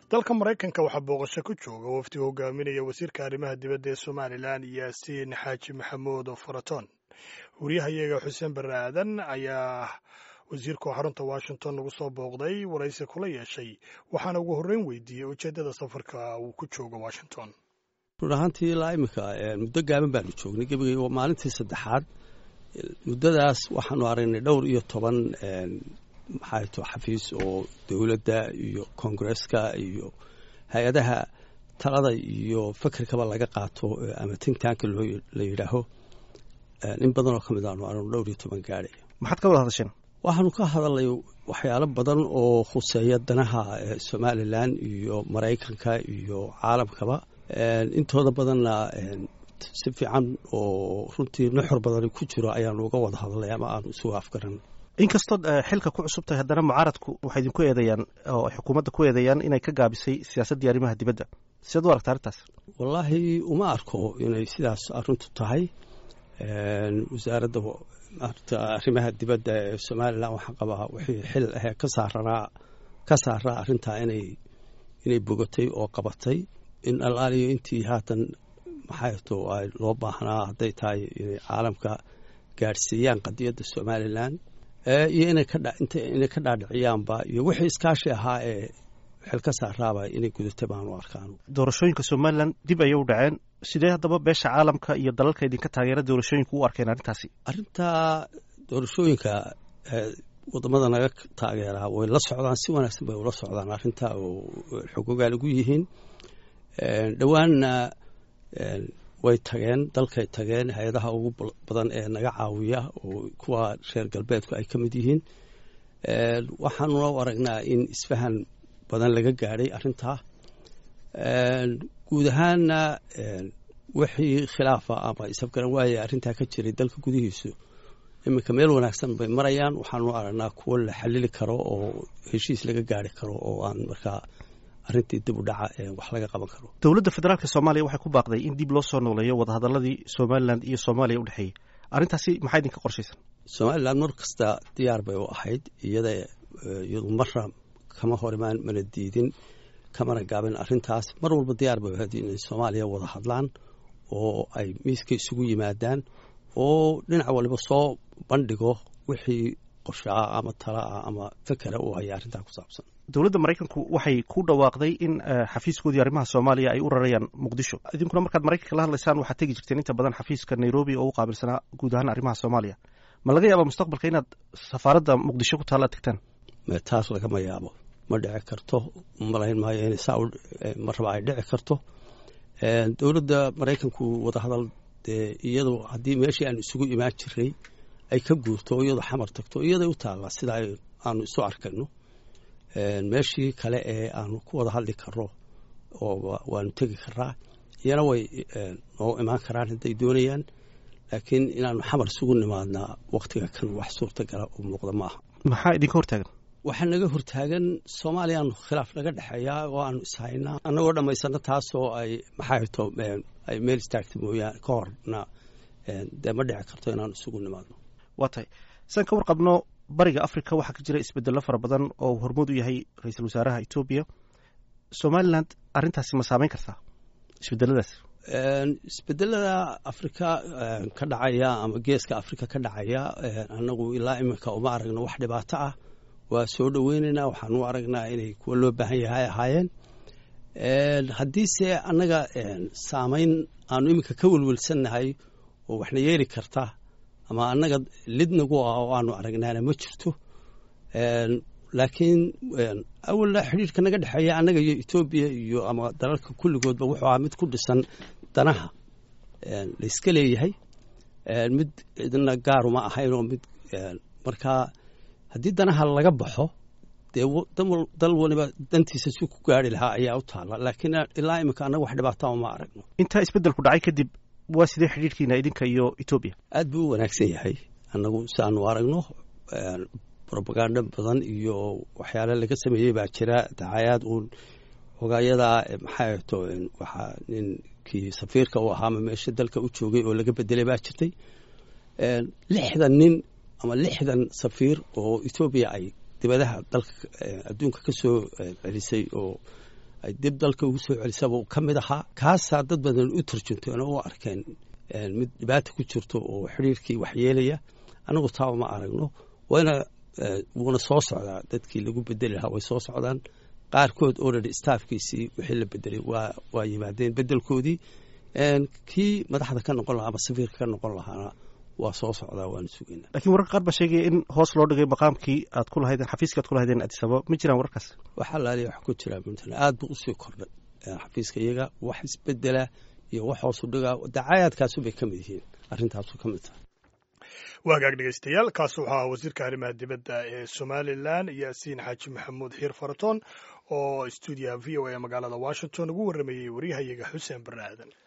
dalka maraykanka waxaa booqasho ku jooga wafdi hogaaminaya wasiirka arrimaha dibadda ee somalilan yaasiin xaaji maxamuud faraton wariyahayaga xuseen barre aadan ayaa wasiirku xarunta washington nagu soo booqday waraysi kula yeeshay waxaana ugu horreyn weydiiyey ujeeddada safarka uu ku joogo washington run ahaantii ilaa iminka muddo gaaban baanu joognay gebigay waa maalintii saddexaad muddadaas waxaanu aragnay dhowr iyo toban maxay to xafiis oo dowladda iyo koongareska iyo hay-adaha talada iyo fikirkaba laga qaato ama tintaanka la yidhaaho in badanoo ka mid aanu aragno dhowr iyo toban gaadhay maxaad ka wada hadasheen waxaanu ka hadalnay waxyaalo badan oo khuseeya danaha somalilan iyo maraykanka iyo caalamkaba intooda badanna si fiican oo runtii nuxur badani ku jiro ayaanu uga wada hadlay ama aanu isugu afgaran inkastood xilka ku cusub tahay haddana mucaaradku waxay idinku eedeeyaan oo xukuumadda ku eedeeyaan inay ka gaabisay siyaasaddii arrimaha dibadda sidaad u aragta arrintaas wallaahi uma arko inay sidaas arrintu tahay wasaaradda arrimaha dibadda ee somalilan waxaa qabaa wixii xil ahee ka saaranaa ka saaraa arrintaa inay inay bogatay oo qabatay in alaaliyo intii haatan maxay to ay loo baahnaa hadday tahay inay caalamka gaadhsiiyaan qadiyadda somalilan iyo inay kainay ka dhaadhiciyaanba iyo wixii iskaashi ahaa ee xil ka saaraaba inay gudatay baanu arkaan doorashooyinka somalilan dib ayay u dhaceen sidee haddaba beesha caalamka iyo dalalka idinka taageera doorashooyinka u arkeen arrintaasi arrintaa doorashooyinka wadamada naga taageeraa way la socdaan si wanaagsan bay ula socdaan arrintaa oo xogogaal ugu yihiin dhowaanna way tageen dalkay tageen hay-adaha ugu badan ee naga caawiya oo kuwa reer galbeedku ay ka mid yihiin waxaanuna u aragnaa in isfahan badan laga gaadhay arrintaa guud ahaanna wixii khilaafa ama isafgaran waaya arrintaa ka jiray dalka gudihiisu iminka meel wanaagsan bay marayaan waxaanu aragnaa kuwo la xalili karo oo heshiis laga gaari karo oo aan markaa arrintii dib u dhaca wax laga qaban karo dowladda federaalka soomaaliya waxay ku baaqday in dib loo soo nooleeyo wadahadaladii somalilan iyo soomaaliya u dhexeeyey arrintaasi maxaa idinka qorshaysan somalilan mar kasta diyaar bay u ahayd iyada iyadu marra kama hor imaan mana diidin kamana gaabin arrintaas mar walba diyaar bay ahayd inay soomaaliya wada hadlaan oo ay miiska isugu yimaadaan oo dhinac waliba soo bandhigo wixii qorshaa ama talaa ama fikera uu haya arrintaa ku saabsan dowladda maraykanku waxay ku dhawaaqday in xafiiskoodii arrimaha soomaaliya ay u rarayaan muqdisho idinkuna markaad maraykanka la hadlaysaan waxaad tegi jirteen inta badan xafiiska nairobi oo u qaabilsanaa guud ahaan arrimaha soomaaliya ma laga yaaba mustaqbalka inaad safaaradda muqdisho ku taalla tegtaan taas lagama yaabo ma dhici karto malayn maayo inay saa marraba ay dhici karto dowladda maraykanku wadahadal dee iyadu haddii meeshii aan isugu imaan jiray ay ka guurto o iyadu xamar tagto iyaday u taallaa sida aanu isu arkayno meeshii kale ee aanu ku wada hadli karno oo waanu tegi karaa iyana way noo imaan karaan hadday doonayaan laakiin inaanu xamar isugu nimaadnaa waktiga kan wax suurtagala u muuqda ma aha maxaa idinka hortaagan waxaa naga hortaagan soomaaliyaanu khilaaf naga dhexeeyaa oo aanu ishaynaa annagoo dhammaysano taasoo ay maxay to ay meel istaagta mooyaane ka horna dee ma dhici karto inaanu isugu nimaadno waa tahay saan ka warqabno bariga africa waxaa ka jira isbedello fara badan oo uu hormood u yahay ra-iisul wasaaraha etoobiya somalilan arrintaasi ma saameyn kartaa isbedeladaas isbedelada afrika ka dhacaya ama geeska afrika ka dhacaya annagu ilaa iminka uma aragno wax dhibaato ah waa soo dhoweynaynaa waxaan u aragnaa inay kuwa loo baahan yahay ahaayeen haddiise annaga saameyn aanu iminka ka welwelsannahay oo waxna yeeli karta ama annaga lidnagu ah oo aanu aragnaana ma jirto laakiin awalna xidhiirka naga dhexeeya annaga iyo etoobiya iyo ama dalalka kulligoodba wuxuu ahaa mid ku dhisan danaha layska leeyahay mid cidna gaaruma ahayn oo mid markaa haddii danaha laga baxo dee dal waliba dantiisa si ku gaari lahaa ayaa u taalla laakiin ilaa iminka annaga wax dhibaata uma aragno intaa isbeddelku dhacay kadib waa sidee xidhiirkiina idinka iyo etoobiya aad buu u wanaagsan yahay annagu si aanu aragno robagando badan iyo waxyaale laga sameeyey baa jira dacayaad uun hogayadaa maxay to waxaa ninkii safiirka u ahaama meesha dalka u joogay oo laga bedelay baa jirtay lixdan nin ama lixdan safiir oo etoobiya ay dibadaha dalka adduunka ka soo celisay oo ay dib dalka ugu soo celisaba uu ka mid ahaa kaasaa dad badan u tarjunteen oo u arkeen mid dhibaata ku jirto oo xidhiirkii waxyeelaya anagu taaba ma aragno wayna wuuna soo socdaa dadkii lagu bedeli lahaa way soo socdaan qaarkood already staffkiisii wixii la bedelay waa waa yimaadeen bedelkoodii kii madaxda ka noqon lahaa ama safiirka ka noqon lahaana waa soo socdaa waanu sugaynaa lakiin wararka qaar baa sheegaya in hoos loo dhigay maqaamkii aad ku lahaydeen xafiiskii aad ku lahaydeen addis ababa ma jiraan wararkaas waxaa laaliya wax ku jiraa puntland aad buu usii kordhay xafiiska iyaga wax isbedela iyo wax hoosu dhigaa dacaayaadkaasu bay ka mid yihiin arrintaasu ka mid tahay waa hagaag dhegeystayaal kaasi waxaa ahaa wasiirka arrimaha dibadda ee somalilan yaasiin xaaji maxamuud xiir faratoon oo stuudiyaha v o a magaalada washington ugu warramayey waryahayaga xuseen barre aadan